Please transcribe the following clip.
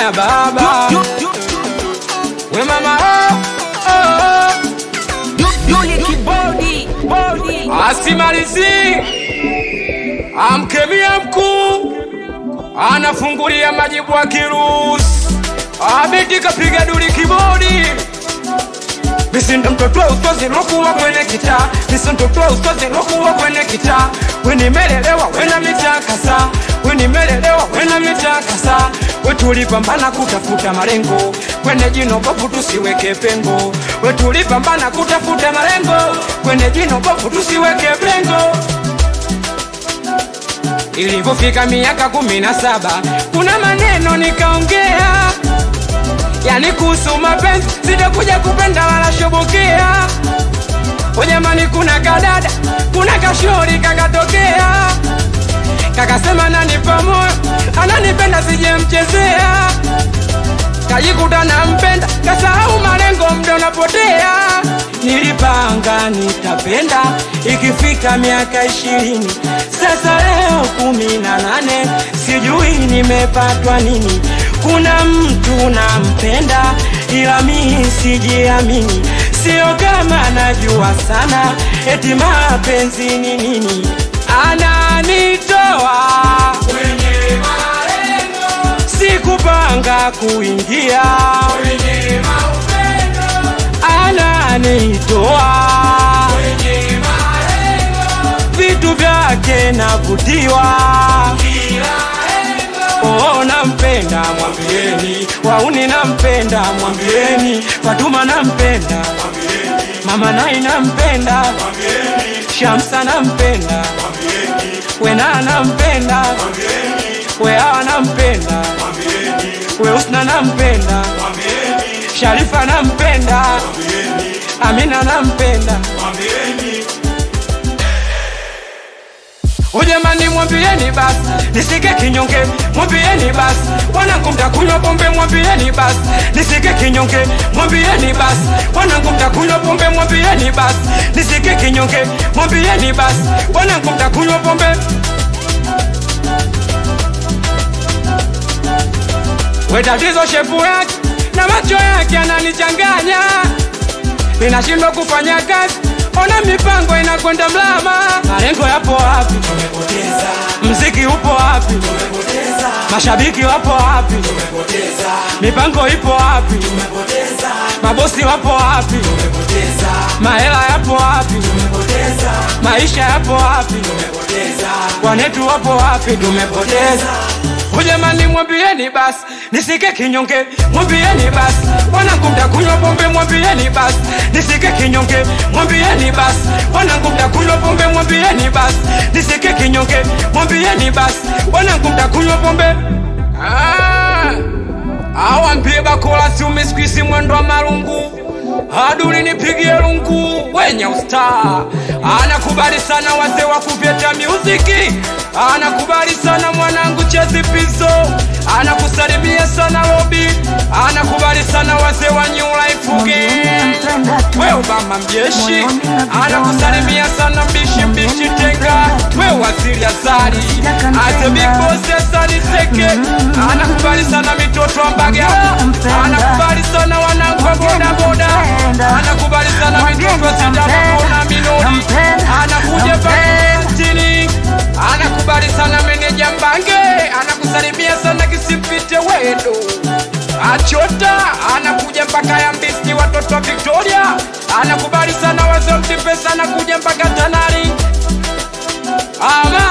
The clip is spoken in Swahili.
ya baba we mama oh, oh, oh. asimalizi amkemia mkuu anafungulia majibu akirusi abiti kapiga duli kibodi Misindo mtoto wa ustozi lokuwa kwenye kitaa Misindo mtoto wa ustozi lokuwa kwenye kitaa Weni melelewa wena mitakasa Weni melelewa wena mitakasa Wetulipambana kutafuta malengo Kwenye jino bofu tusiweke pengo Wetulipambana kutafuta malengo Kwenye jino bofu tusiweke pengo Ilivyofika miaka kumi na saba kuna maneno nikaongea, yani kuhusu mapenzi, sitakuja kupenda wala shobokea. O jamani, kuna kadada, kuna kashori kakatokea, kakasema nanipa moyo, ananipenda sijemchezea, kajikuta nampenda, kasahau malengo, mda unapotea. Nilipanga nitapenda ikifika miaka ishirini, sasa leo kumi na nane, sijui nimepatwa nini. Kuna mtu nampenda, ila mimi sijiamini, sio kama najua sana, eti mapenzi ni nini, ananitoa kwenye malengo, sikupanga kuingia kwenye maupendo, ananitoa kwenye malengo, vitu vyake navutiwa Oh, nampenda mwambieni, wauni nampenda mwambieni, Fatuma nampenda mwambieni, mama nai nampenda mwambieni, Shamsa nampenda mwambieni, Wena nampenda mwambieni, Wea nampenda mwambieni, Weusna nampenda mwambieni, Sharifa nampenda mwambieni, Amina nampenda mwambieni Ujamani mwambieni basi nisike kinyonge, mwambieni basi wanangu mtakunywa pombe, mwambieni basi nisike kinyonge, mwambieni basi wanangu mtakunywa pombe, mwambieni basi nisike kinyonge, mwambieni basi wanangu mtakunywa pombe. We tatizo shepu yake na macho yake ananichanganya, ninashindwa kufanya kazi, ona mipango inakwenda mlama. Malengo yapo wapi? tumepoteza, Mziki upo wapi? tumepoteza, Mashabiki wapo wapi? tumepoteza, Mipango ipo wapi? tumepoteza, Mabosi wapo wapi? tumepoteza, Mahela yapo wapi? tumepoteza, Maisha yapo wapi? tumepoteza, Wanetu wapo wapi? Tumepoteza. Ujamani mwambieni basi nisike kinyonge, mwambieni basi wanangu mtakunywa pombe, mwambieni basi nisike kinyonge, mwambieni basi wanangu mtakunywa pombe, mwambieni basi nisike kinyonge, mwambieni basi wanangu mtakunywa pombe. Ah, awambie bakola siumi skwisi mwendo wa malungu aduli nipigie lungu wenye ustaa anakubali sana wazee wa kupyeta muziki anakubali sana mwanangu chezi pizo anakusalimia sana lobi anakubali sana wazee wa new life game we obama mjeshi anakusalimia sana mbishi mbishi tenga we waziri azari azebikosi asali seke anakubali sana mitoto wa mbagala anakubali sana wanangu wa bodaboda anakubali sana mitoto sitamamona minori anakuja pakitini anakubali sana meneja mbange anakusalimia sana kisipite wedo achota anakuja mpaka ya mbisi watoto victoria anakubali sana wazee mtipesa anakuja mpaka tanari ama